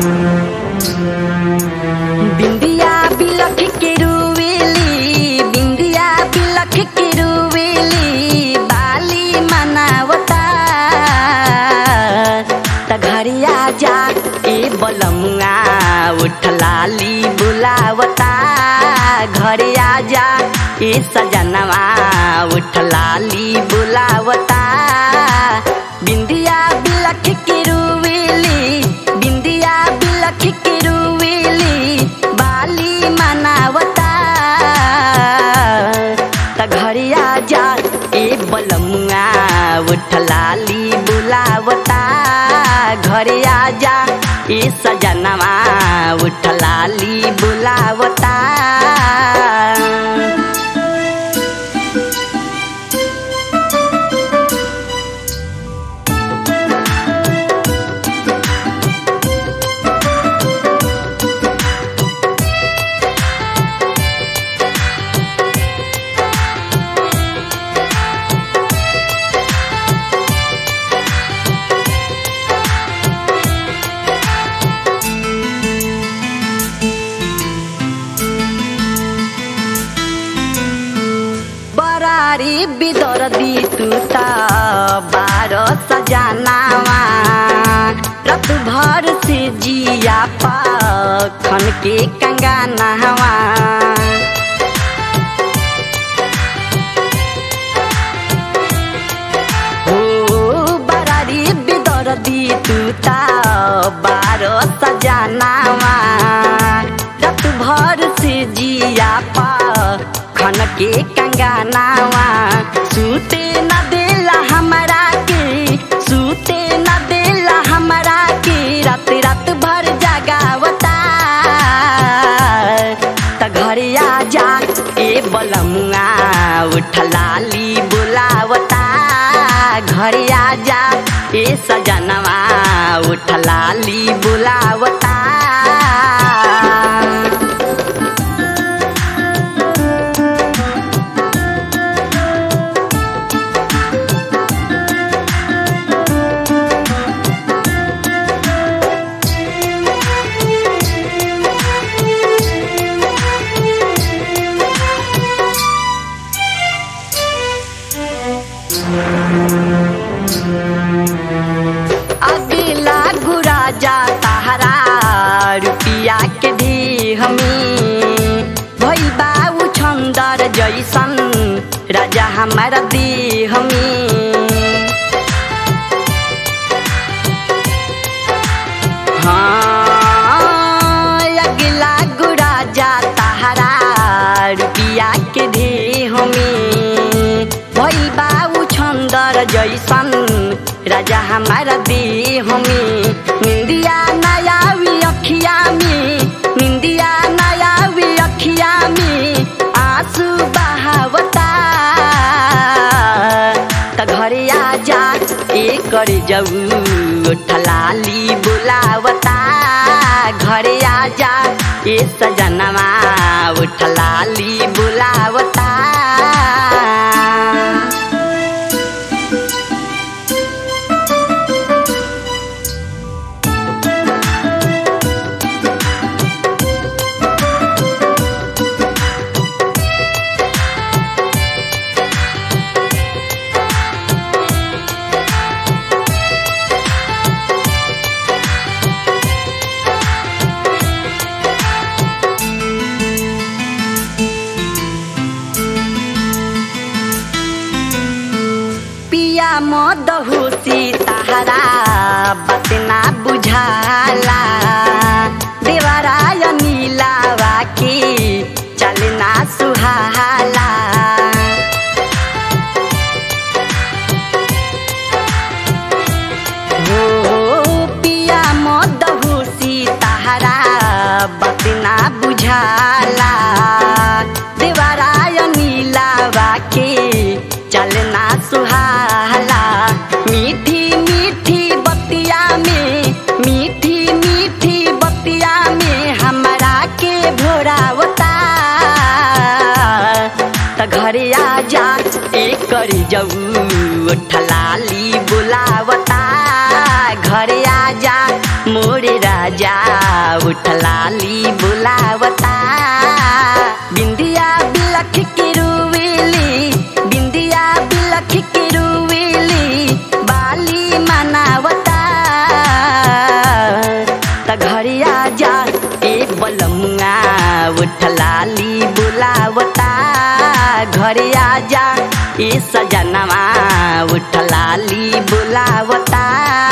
बिंदिया बिलख के रुवेली बिंदिया बिलख के रुवेली बाली मनावता त घरिया जा ए बलमुआ उठलाली बुलावता घरिया जा ए सजनवा उठलाली बुलावता बिंदिया बिलख के रुवेली बिंदिया बिलख के रुवेली बाली मनावता त घरिया जा ए बलमुआ उठलाली बुलावता घरिया जा ए सजनवा उठलाली बुलावता बरारी बिदर दी तू त बारो सजनावा रत भर से जिया पखन के कंगानावा हो बरारी बिदर दी तू त बारो सजनावा रत भर से जिया खन के कंगानावा सूते न देला हमरा के सूते न देला हमरा के रात रात भर जगावता त घरिया जा ए बलमुआ उठलाली बुलावता घरिया जा ए सजनवा उठलाली बुलावता अगला गुरा जा ताहरा रुपिया के दी हमी भई बाबू छंदर जैसन राजा हमारा दी हमी हाँ अगला गुरा जा ताहरा रुपिया के दी हमी भई बाबू छंदर जैसन राजा हमारा दी हमी निंदिया नयावी अखिया में निंदिया नयावी अखिया में आंसू बहावता त घरे आ जा ए कर जाऊ ठलाली बुलावता घरे आ जा ए सजनवा उठलाली बुलावता पिया मदहुसी ताहरा बात ना बुझाला देवराय नीलावा की चलना सुहाला हो पिया मदहुसी ताहरा बात ना बुझाला देवराय नीलावा के चलना सुहाला मीठी मीठी बतिया में मीठी मीठी बतिया में हमरा के भोरावता त घरे आ जा एक करी जाऊ ठलाली बुलावता घरे आ जा मोरे राजा जा उठलाली बुलावता बिंदिया बिलख के रुविली बिंदिया बिलख के रुविली बाली मनावता त घरिया जा ए बलमुआ उठलाली बुलावता घरिया जा ए सजनवा उठलाली बुलावता